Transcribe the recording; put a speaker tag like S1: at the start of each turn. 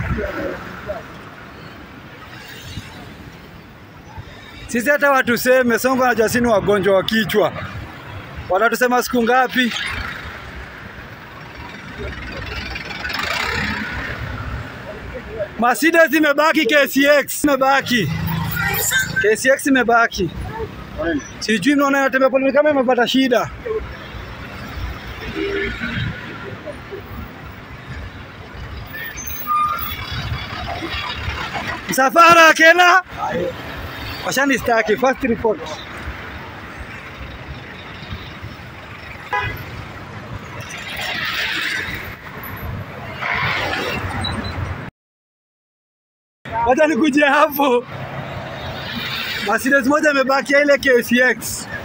S1: Sisi hata watuseme Sonko na Jasini wagonjwa wa kichwa, watatusema siku ngapi? Mercedes imebaki, KCX imebaki, KCX imebaki. Sijui mnaona inatembea pole kama imepata shida. Msafara Kena washanistaki first report. Wacha nikuje hapo. Mercedes moja imebaki ya ile KCX.